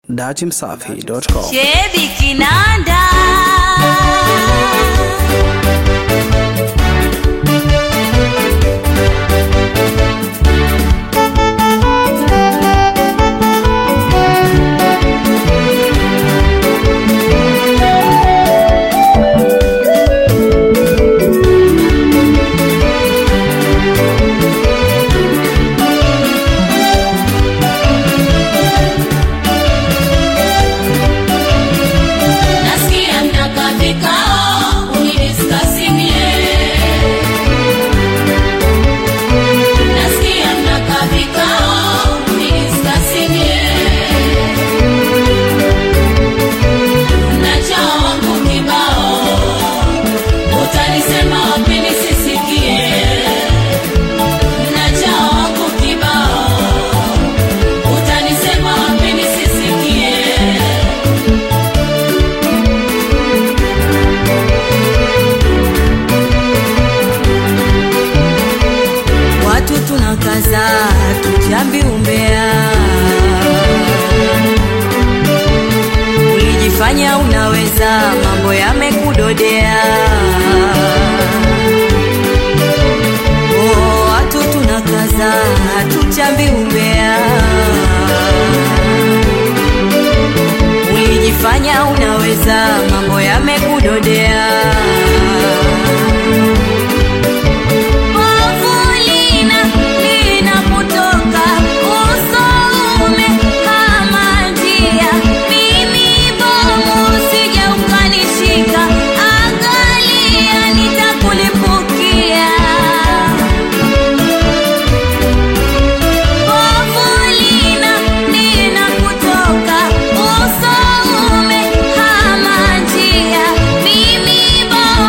datimsafi.com. Shebi Kinanda Nasikia mnakaa vikao unidiskasi mie. Nasikia mnakaa vikao unidiskasi mie. Mnajaa wangu kibao, utanisema wapi nisisikie. Mnajaa wangu kibao, utanisema wapi nisisikie. watu tunakaza tujambi umbea ulijifanya unaweza mambo yamekudodea oh, watu tunakaza tujambi umbea ulijifanya unaweza mambo yamekudodea Wavulina linapotoka usoume kama njia, mimi bomu usije ukanishika, angalia nitakulipukia. Wavulina linapotoka usoume kama njia, mimi bomu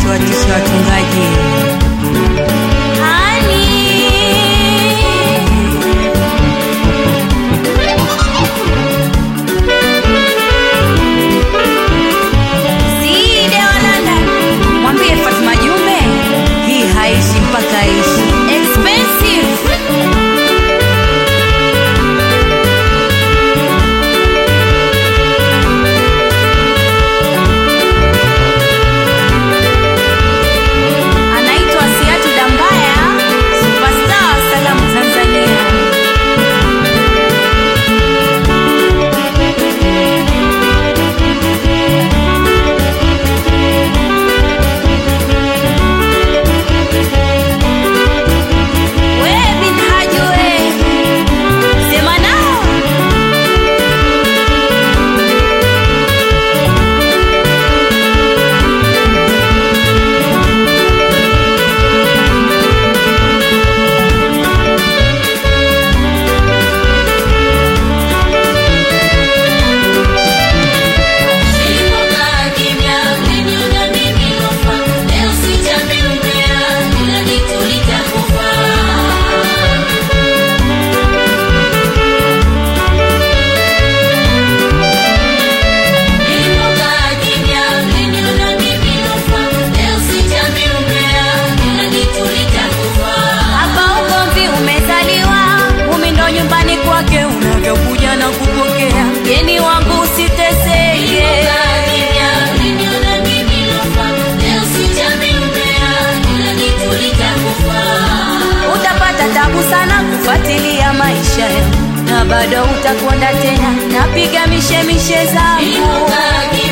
usiwatishe watungaji. Hani. Side wa London, mwambie Fatuma Jumbe hii haishi mpaka ishi. Expensive. anaitwa Siatu Dambaya, superstar wa salamu Tanzania. We bin Haji we, sema nao. Nilipokaa kimya, uliniona mimi lofa. Leo sijamii umbea, ila jitu litakufa. Nilipokaa kimya, uliniona mimi lofa. Leo sijamii umbea, ila jitu litakufa. Hapa ugomvi umezaliwa, umi ndo nyumbani kwake, unavyokuja na kupokea mgeni wangu usiteseke. Nilipokaa kimya, uliniona mimi lofa. Leo sijamii umbea, ila jitu litakufa. Utapata tabu sana kufuatilia maisha yangu, na bado utakonda tena, napiga mishemishe zangu. Nilipokaa kimya,